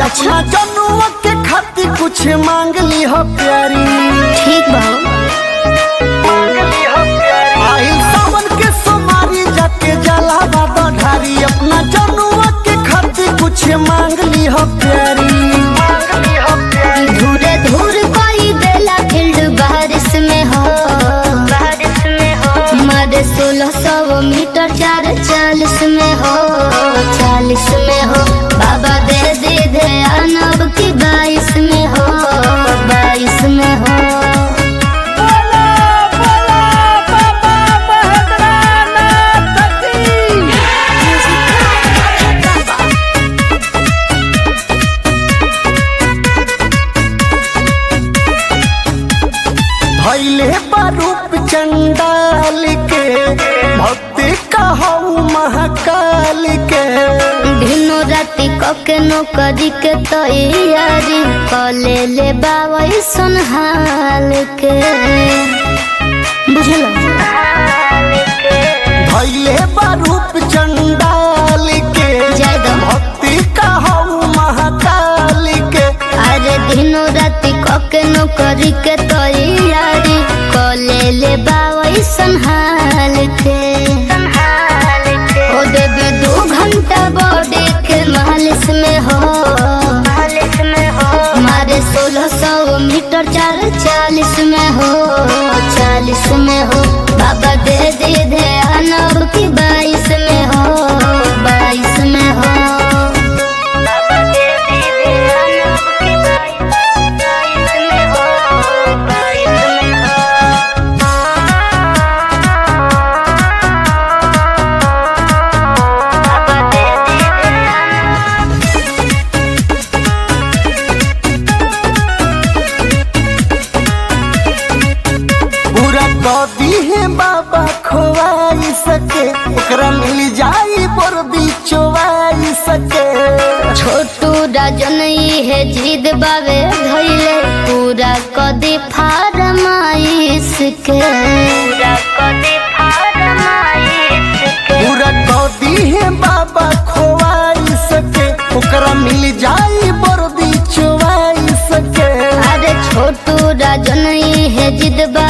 अपना जनुआ के खातिर कुछ मांग ली हो प्यारी ठीक बा आइल सावन के सोमारी जाके जला बाबा ढारी अपना जनुआ के खातिर कुछ मांग ली हो प्यारी धूरे धूर कोई बेला फील्ड बारिश में हो बारिश में हो मारे सोलह सौ मीटर चार चालीस में हो चालीस में हो बाबा दे दे ध्यान अब की बाईस में हो बाईस में हो भैले बारूप चंडाल के भक्ति कहू महाकाल के दिनो राति कके नौकरी के तैयारी कले ले बाबा सुनहाल के बुझलो भैले बारूप चंडाल के जय दो। भक्ति कहू महाकाल के अरे दिनो राति कके नौकरी के तैयारी कले ले बाबा संहाल के ओ देवी दो घंटा बॉडी के मालिश में हो मालिश में हो मारे सोलह सौ मीटर चार चालीस में हो चालीस में हो बाबा दे दे ध्यान अब की बाईस में हो बाईस में हो बाबा दे दे ध्यान अब की बाईस में हो बाईस में बाबा दे दे ध्यान पूरा कदी है बाबा खोवाई सके एकरा मिल जाई पर बिचवाई सके छोटू राजन है जिद बावे धैले पूरा कदी फारमाइश के पूरा कदी फारमाइश के पूरा कदी है बाबा खोवाई सके ओकरा मिल जाई पर बिचवाई सके अरे छोटू राजन है जिद बा